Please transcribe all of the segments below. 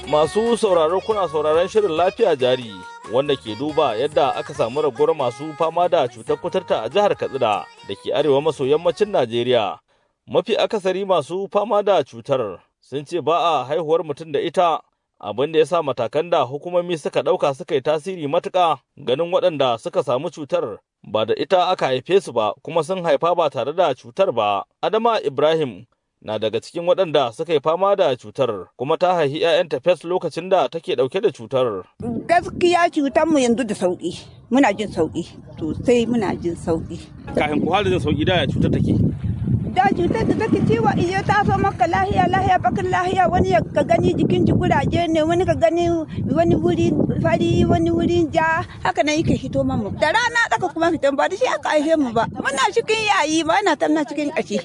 Masu sauraro kuna sauraron shirin lafiya jari wanda ke duba yadda aka samu raguwar masu fama da cutar kuturta a jihar Katsina da ke arewa maso yammacin Najeriya. Mafi akasari masu fama da cutar sun ce ba a haihuwar mutum da ita abin da ya sa matakan da hukumomi suka ɗauka suka yi tasiri matuƙa ganin waɗanda suka samu cutar ba da ita aka haife su ba kuma sun haifa ba tare da cutar ba. Adama Ibrahim na daga cikin waɗanda suka yi fama da cutar kuma ta haihi 'ya'yanta fes lokacin da take ɗauke da cutar. Gaskiya cutar mu yanzu da sauƙi muna jin sauƙi sosai muna jin sauƙi. Kafin ku jin sauƙi da ya cutar take. Da cutar da take ciwo iya ta so maka lahiya lahiya bakin lahiya wani ka gani jikin ji kuraje ne wani ka gani wani wuri fari wani wuri ja haka nan yake hito mamu. Da rana tsaka kuma fitan ba da shi aka haife mu ba. Muna cikin yayi ba na tamna cikin ƙashi.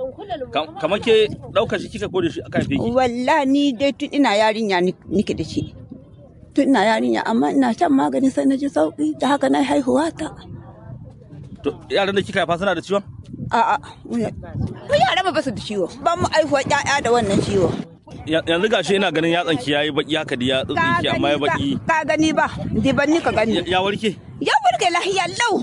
Kamar ke ɗaukar shi kika ko da shi aka haife ki? Wallahi ni dai tun ina yarinya nike da shi. Tun ina yarinya amma ina shan magani sai na ji sauki da haka na haihuwa ta. To yaran da kika haifa suna da ciwon? A'a, mu yara ba su da ciwo. Ba mu aihuwa ƴaƴa da wannan ciwo. Yanzu gashi ina ganin yatsan ki yayi baki haka da ya tsinki amma ya baki. Ka gani ba, di ban ni ka gani. Ya warke? Ya warke lahiya lau.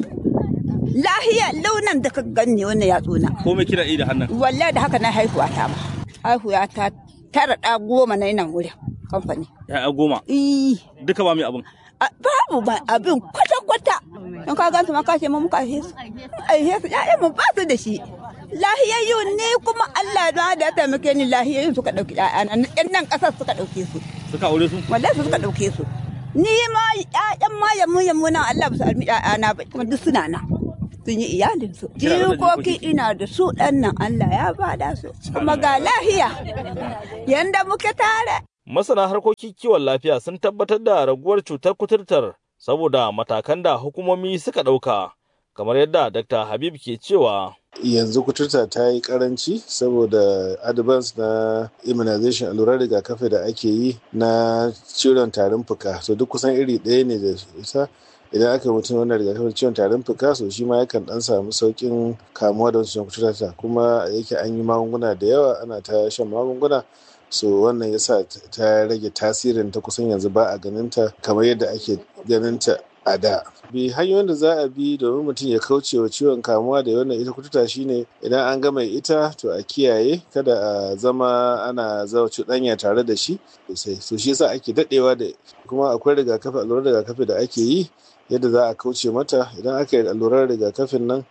Lahiya lau nan da ka gani wannan yatsuna. Ko me kina yi da hannun? Wallahi da haka na haihuwa ta ma. Haihuwa ta tara ɗa goma na nan wurin kamfani. Ya goma? Eh. Duka ba mai abin? Babu ba abin kwata-kwata. In ka gansu ma ka ce mu muka aihe su. Aihe su ƴaƴan mu ba su da shi. Lahiyayyu ne kuma Allah da da taimake ni lahiyayyu suka ɗauki ƴaƴana. Ƴan nan ƙasar suka ɗauke su. Suka aure su? Wallahi su suka ɗauke su. Ni ma ƴaƴan ma yammu yammu nan Allah ba su almi ƴaƴana ba kuma duk suna nan. sun yi iyalinsu. Jikoki ina da su ɗan nan Allah ya bada su, kuma ga lahiya, yanda muke tare. Masana harkokin kiwon lafiya sun tabbatar da raguwar cutar kuturtar saboda matakan da hukumomi suka ɗauka, kamar yadda Dr. Habib ke cewa. yanzu kuturta ta yi karanci saboda advance na immunization allurar rigakafi da ake yi na ciwon tarin fuka so duk kusan iri ɗaya ne da ita idan aka mutum wannan rigakafin ciwon tarin fuka so shi ma yakan dan samu saukin kamuwa da wancan cutar kuma yake an yi magunguna da yawa ana ta shan magunguna so wannan yasa ta rage tasirin ta kusan yanzu ba a ganin ta kamar yadda ake ganin ta a da bi hanyoyin da za a bi domin mutum ya kauce wa ciwon kamuwa da wannan ita kututa shine idan an ga mai ita to a kiyaye kada a zama ana zawa cuɗanya tare da shi sosai so shi yasa ake daɗewa da kuma akwai rigakafi allurar rigakafi da ake yi yadda za a kauce mata idan aka yi allurar rigakafin nan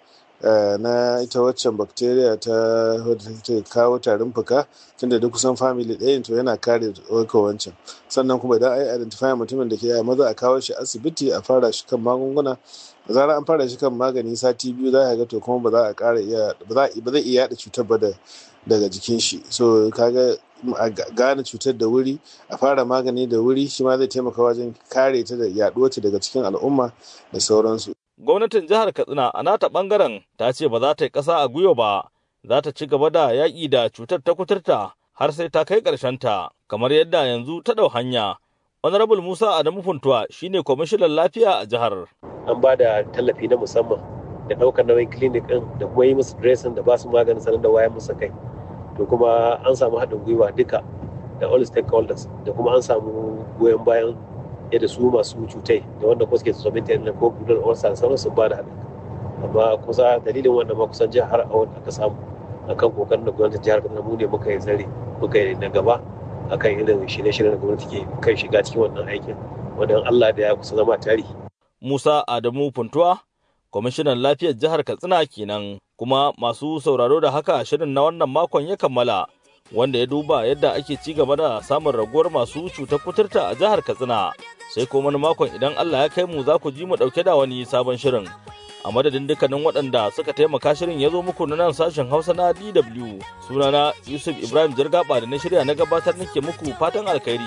na ita waccan bacteria ta wadda kawo tarin fuka tunda duk kusan family ɗaya to yana kare ɗaukar wancan sannan kuma idan ai identify mutumin da ke maza a kawo shi asibiti a fara shi kan magunguna da zarar an fara shi kan magani sati biyu za a ga to kuma ba za a ƙara iya ba zai iya yaɗa cutar ba daga jikin shi so kaga a gane cutar da wuri a fara magani da wuri shi ma zai taimaka wajen kare ta da yaɗuwar ta daga cikin al'umma da sauransu gwamnatin jihar katsina a nata bangaren ta ce ba za ta yi ƙasa a gwiwa ba za ta ci gaba da yaƙi da cutar ta kuturta har sai ta kai ta kamar yadda yanzu ta ɗau hanya honorable musa adamu funtuwa shine kwamishinan lafiya a jihar an ba da tallafi na musamman da ɗaukar nauyin clinic ɗin da kuma yi musu dressing da ba su maganin sanar da wayan musu kai to kuma an samu haɗin gwiwa duka da all stakeholders da kuma an samu goyon bayan yadda su masu cutai da wanda kuma suke tsomin ta ko budar ulcer sauran sun ba da haɗin amma kusa dalilin wannan ma kusan jihar a wanda aka samu akan kokarin da gwamnatin jihar Kaduna mu ne muka yi zare muka yi na gaba akan irin shirye-shiryen da gwamnati ke kai shiga cikin wannan aikin wanda Allah da ya kusa zama tarihi. Musa Adamu Funtuwa kwamishinan lafiyar jihar Katsina kenan kuma masu sauraro da haka shirin na wannan makon ya kammala wanda ya duba yadda ake ci gaba da samun raguwar masu cutar kuturta a jihar Katsina sai kuma wani makon idan Allah ya kai mu za ku ji mu dauke da wani sabon shirin a madadin dukkanin waɗanda suka taimaka shirin ya zo muku na nan sashen Hausa na DW sunana Yusuf Ibrahim Jirgaba da na shirya na gabatar nake muku fatan alkhairi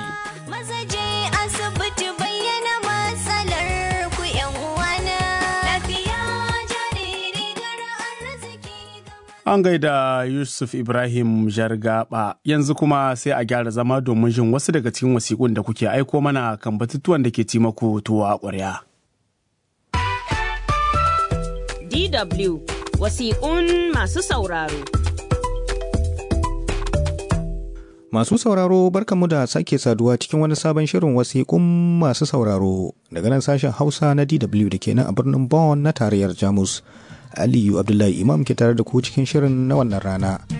An gaida Yusuf Ibrahim Jargaba yanzu kuma sai a gyara zama domin jin wasu daga cikin wasiƙun da kuke aiko mana kan batutuwan da ke ci maku tuwa ƙwarya. DW wasiƙun masu sauraro. Masu sauraro barkanmu da sake saduwa cikin wani sabon shirin wasiƙun masu sauraro daga nan sashen Hausa na DW da ke nan a birnin Bonn na tarayyar Jamus. Aliyu Abdullahi Imam ke tare da ku cikin shirin na wannan rana.